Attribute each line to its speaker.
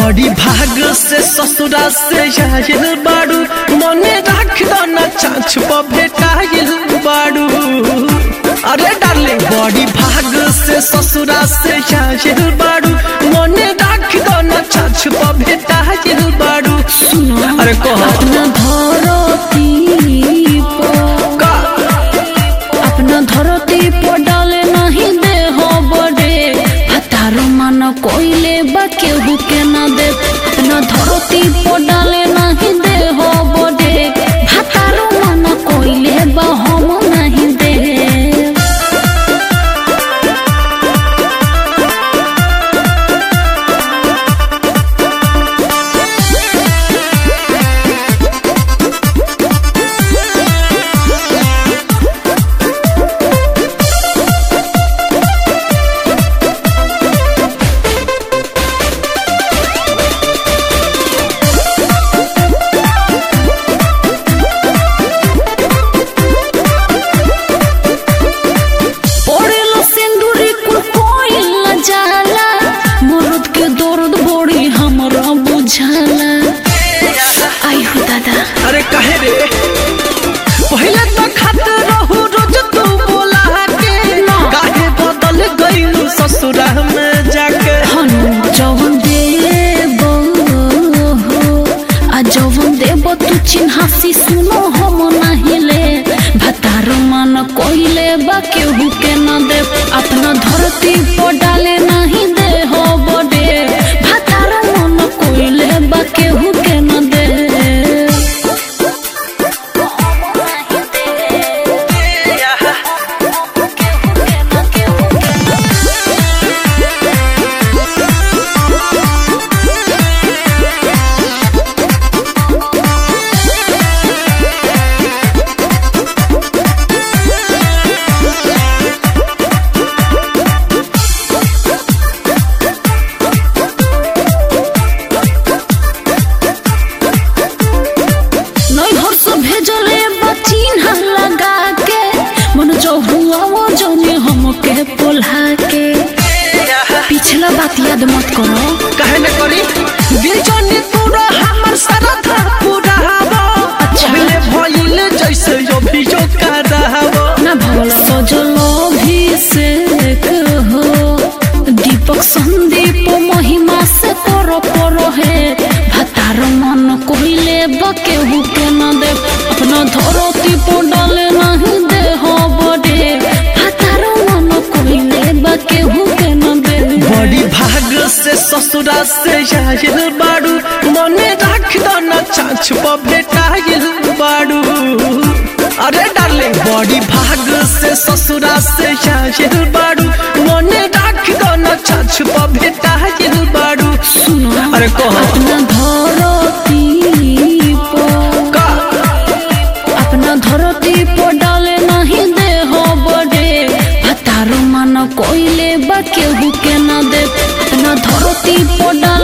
Speaker 1: बड़ी भाग से ससुरा से आयल बाड़ू मने राख दो ना चाँच पर भेटाइल बाड़ू अरे डार्लिंग बड़ी भाग से ससुरा से आयल बाड़ू मने राख दो ना चाँच पर भेटाइल बाड़ू अरे कह
Speaker 2: अपना धरती पर
Speaker 1: का
Speaker 2: अपना धरती पर डाले नहीं दे हो बड़े हतारो मन कोइले बा केहू के ना दे अपना धरती पर डाले नहीं दे हो बड़े हतारो मन कोइले बा हम नहीं दे पड़ेलो सिंदूरी कुल कोइल न जाला मर्द के दर्द बड़ी हमरा बुझाला आई हो दादा
Speaker 1: अरे कहे रे पहले तो खात रहू रोज तू बोला के काहे बदल गइलू ससुरा में जाके
Speaker 2: हनु जवन देब हो आ जवन देब तू चिन्हासी सुनो हम नाहिले भतार मन कोइले बा केहू के न दे अपना धरती पर डाले नहीं दे हो बडे भतार मन कोइले बा केहू के न दे नैहर से भेजले बचिन लगा के मन जो हुआ वो जौने हमके पोल्हा के पिछला बात याद मत करो
Speaker 1: कहे न करी दिल जाने पूरा हमर सारा था पूरा हवा
Speaker 2: अच्छा।
Speaker 1: पहले भइल जैसे अभी जो कर रहा
Speaker 2: ना भवल सजलो भी से हो दीपक संदीप महिमा से करो करो है भतार मन कोइले बकेहू के न दे अपना धरती पर डाले नहीं दे हो बड़े भतार मन कोइले बकेहू के न दे
Speaker 1: बड़ी भाग से ससुरा से आयल बाड़ू मने राख दो ना चाँच पर भेटाइल बाड़ू अरे डार्लिंग बड़ी भाग से ससुरा से आयल बाड़ू मने राख दो ना चाँच पर भेटाइल बाड़ू
Speaker 2: सुनो
Speaker 1: अरे कह
Speaker 2: अपना धरती पर
Speaker 1: का
Speaker 2: अपना धरती पर डाले नहीं दे हो बड़े भतारो मन कोइले बा केहू के न दे अपना धरती पर डाले